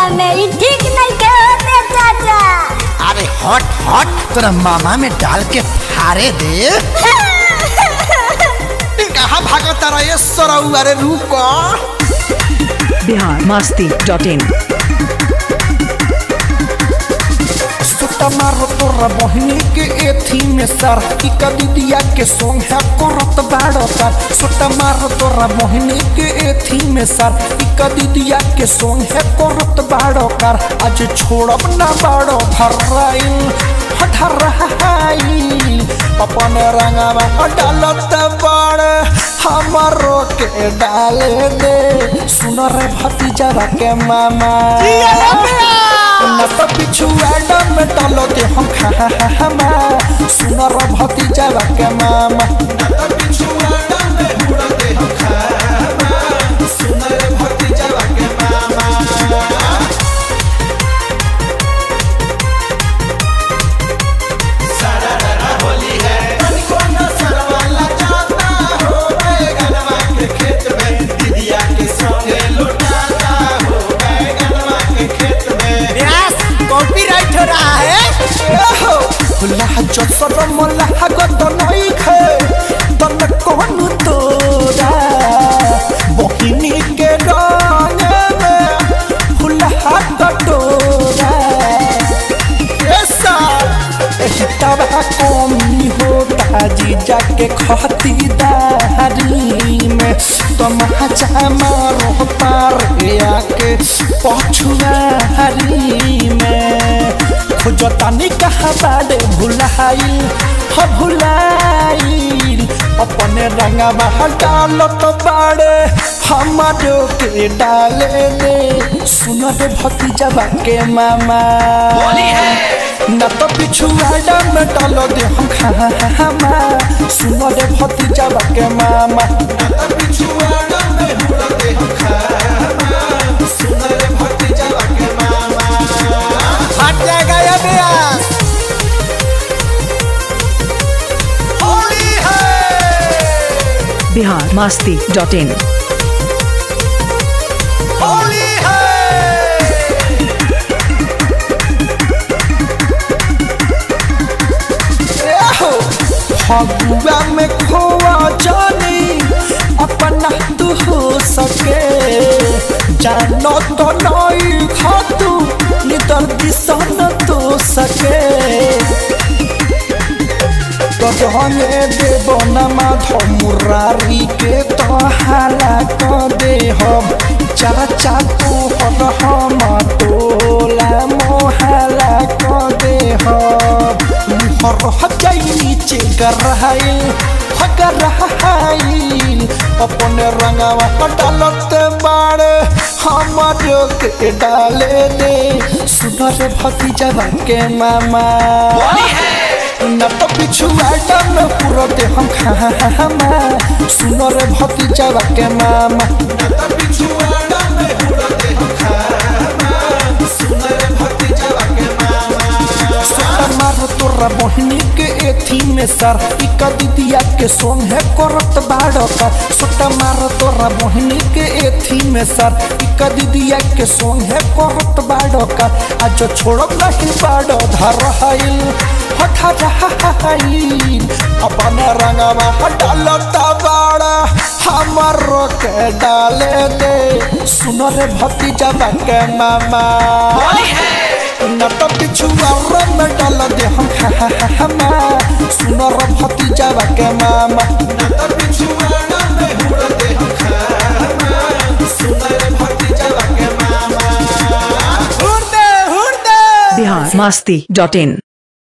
होलिया में ई ठीक नहीं के होते चाचा अरे हट हट तोरा मामा में डाल के फाड़े दे कहाँ भागता रहा ये सरऊ अरे रुको बिहार मस्ती डॉट इन सुटा मारो तोरा बहिनी के एथी में सर की कदिया के सोंग है करत बाड़ो सर सुटा मारो तोरा बहिनी के एथी में सर की कदिया के सोंग है करत बाड़ो कर आज छोड़ब ना बाड़ो धराइल हठराइल अपन रंगवा डालत बाड़ हमारो के डाले दे सुन रे भतीजा के मामा न तो पिछु एडम में डालो दे हम खामा सुनर भतीजा के मामा कॉपीराइट हो रहा है खुला जो सर मोला गत नहीं खे तन कौन तोरा बहिनी के रंग में खुला कटोरा ऐसा तबा कमी होता जीजा के खतीदारी में तमाचा मारो पार आके पछुआरी में खोजतानी कहा बाड़े भुलाइल ह भुलाइल अपने रंगवा डालत बाड़े हमारो के डाले दे सुन रे भतीजा के मामा न तो पिछुआड़ा में डालो दे हम खामा सुन रे भतीजा के मामा हट जाएगा ये ब्यास होली है बिहार मस्ती डॉट इन होली है फगुआ में खोआ जानी अपना तू हो सके जानो तो नहीं खातू नितर दिसन तो सके तो हमें देव नमा मुरारी के तो हाला कर दे हम चाचा तू हर हम टोला मोहाला कर दे हम मुहर जाई नीचे गरहाइल हगरहाइल अपने रंगवा डालत बाड़े हमारो के डाले दे सुनर भतीजा के मामा न तो पिछु आइटम में पूरा दे हम खामा सुनर भतीजा के मामा सोटा मारो तोरा बहिनी के एथी में सर ई कदिया के सोंग है करत बाड़ो का सोटा मारो तोरा बहिनी के एथी में सर ई कदिया के सोंग है करत बाड़ो का आज छोड़ब नहीं बाड़ो धरहाइल हठा रहाइल अपन रंगवा हटालत बाड़ा हमारो के डाले दे सुनो रे भतीजा के मामा न तो पिछुआ में डाल दे हम खामा सुनो रे भतीजा के मामा बिहार मस्ती डॉट इन